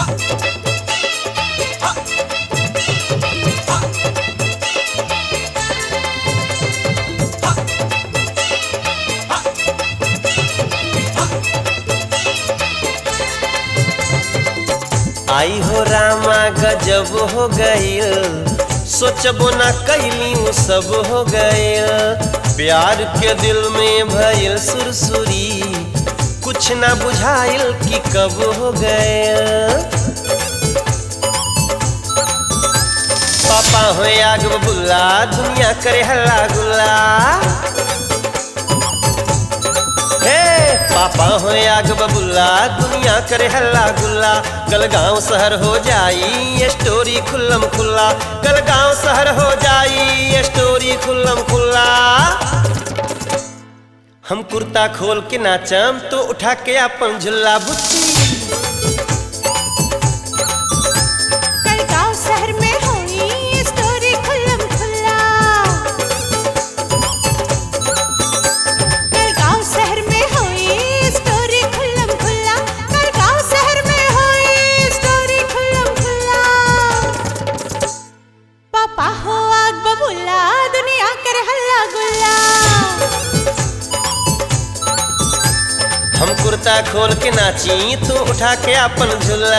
आई हो रामा गजब हो गईल सोचबो ना कैली उ सब हो गईल प्यार के दिल में भइल सुरसुरी कुछ ना बुझाइल कि कब हो गईल पापा हो आग बुल्ला दुनिया करे हल्ला गुल्ला हे पापा हो आग बबुल्ला दुनिया करे हल्ला गुल्ला कल गांव शहर हो जाई ये स्टोरी खुल्लम खुल्ला कल गांव शहर हो जाई ये स्टोरी खुल्लम खुल्ला हम कुर्ता खोल के नाचम तो उठा के अपन झुल्ला बुच्ची कल गांव शहर में होई स्टोरी खुल्लम खुल्ला कल गांव शहर में होई स्टोरी खुल्लम खुल्ला कल गांव शहर में होई स्टोरी खुल्लम खुल्ला पापा हो आग बबुल्ला दुनिया कर हल्ला गुल्ला हम कुर्ता खोल के नाची तो उठा के अपन झुल्ला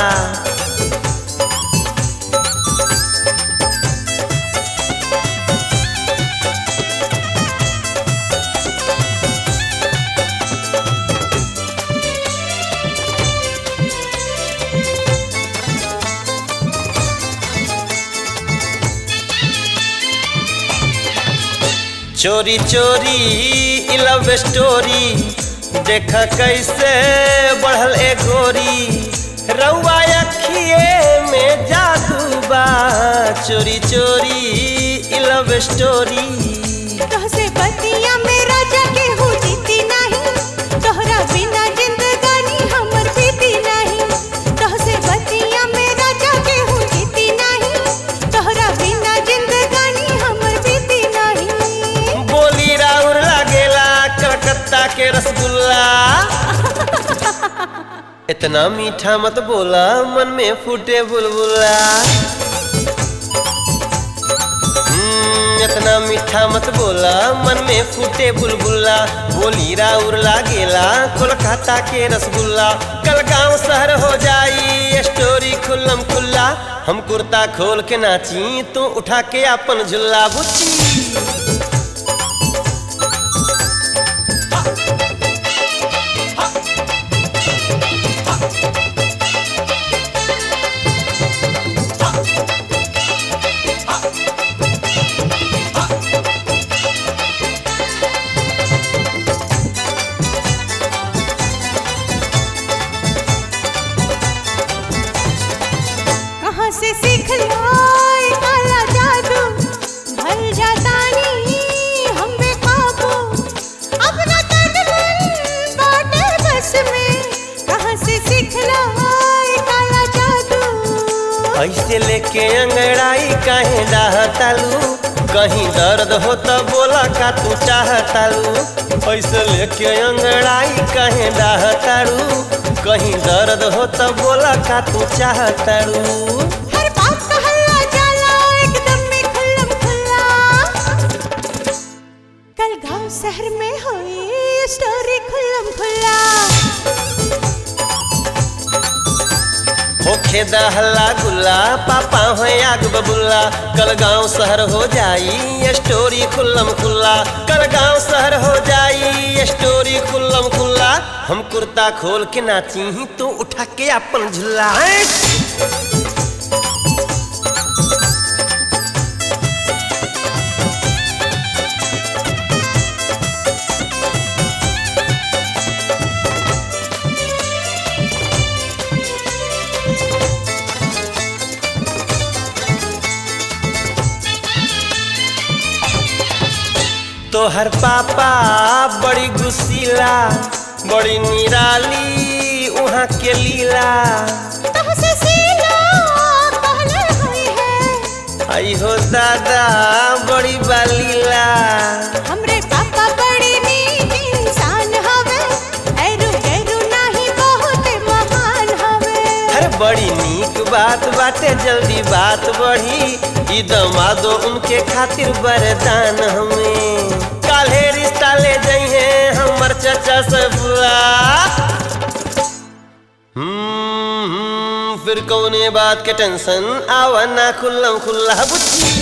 चोरी चोरी ई लव स्टोरी देख कैसे बढ़ल ए गोरी रउआ अखिए में जादू बा चोरी चोरी ई लव स्टोरी तोहसे बतिया मेरा जाके हो जीती नहीं तोहरा बिना जिंदगानी हमर बीती नहीं तोहसे बतिया मेरा जाके हो जीती नहीं तोहरा बिना जिंदगानी हमर बीती नहीं बोली राउर लागेला कलकत्ता के रसगुल्ला इतना मीठा मत बोला मन में फूटे बुलबुला हम्म, इतना मीठा मत बोला मन में फूटे बुलबुला बोली राउर लागेला कोलकाता के रसगुल्ला कल गांव शहर हो जाई स्टोरी खुल्लम खुल्ला हम कुर्ता खोल के नाची तू उठा के अपन झुल्ला बुच्ची कहाँ से सीख लाई काला जादू भल जाता नहीं हम बेकाबू अपना तन मन बाटे बस में कहाँ से सीख लाई काला जादू ऐसे लेके अंगड़ाई काहे डाहतालू कहीं दर्द हो तो बोला का तू चाहतालू ऐसे लेके अंगड़ाई काहे डाहतालू कहीं दर्द हो तो बोला का तू चाहतालू हर बात का हल्ला जाला एकदम में खुल्लम खुल्ला कल गांव शहर में हुई स्टोरी खुल्लम खुल्ला होखे दा हल्ला गुल्ला पापा हो आग बबुल्ला कल गांव शहर हो जाई ये स्टोरी खुल्लम खुल्ला कल गांव शहर हो जाई ये स्टोरी खुल्लम खुल्ला हम कुर्ता खोल के नाची ही तो उठा के अपन झुल्ला हैं? तोहर पापा बड़ी गुस्सीला बड़ी निराली वहाँ के लीला तोहसे सीना पहले हुई है आई हो दादा बड़ी बालीला हमरे पापा बड़ी नीक इंसान हवे ऐरू गैरू नाही बहुत महान हवे अरे बड़ी नीक बात बाटे जल्दी बात बढ़ी ई दमादो उनके खातिर वरदान हमें काल्हे रिश्ता ले जइहे हमर चाचा से बुआ हम्म, हम्म, फिर कौने बात के टेंशन आवा ना खुल्लम खुल्ला बुच्ची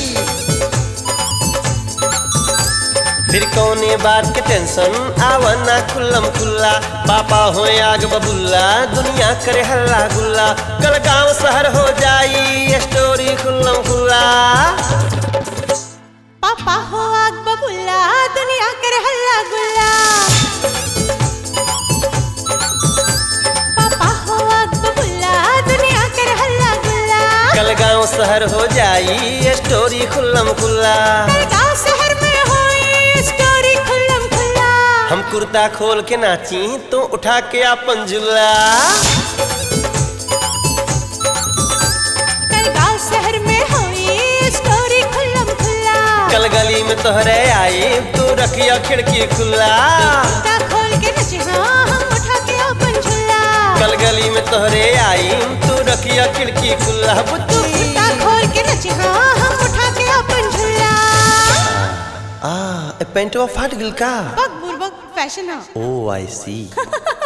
फिर कौने बात के टेंशन आवा ना खुल्लम खुल्ला पापा हो आग बबुल्ला दुनिया करे हल्ला गुल्ला कल गांव शहर हो जाई स्टोरी खुल्लम खुल्ला पापा हो आग बबुल्ला दुनिया कर हल्ला गुल्ला पापा हो आग बबुल्ला दुनिया कर हल्ला गुल्ला कल गांव शहर हो जाई स्टोरी खुल्लम खुल्ला गांव शहर में होई स्टोरी खुल्लम खुल्ला हम कुर्ता खोल के नाची तो उठा के अपन झुल्ला कल गांव शहर में होई स्टोरी खुल्लम खुल्ला कल गली में तोहरे आई तू रखिया खिड़की खुला कुर्ता खोल के नचे हाँ हम उठा के अपन झुल्ला कल गली में तोहरे आई तू रखिया खिड़की खुला तू बुच्ची कुर्ता खोल के नचे हाँ हम उठा के अपन झुल्ला आ ए पेंटवा फाट गिल का बक बुरबक फैशन है ओ आई सी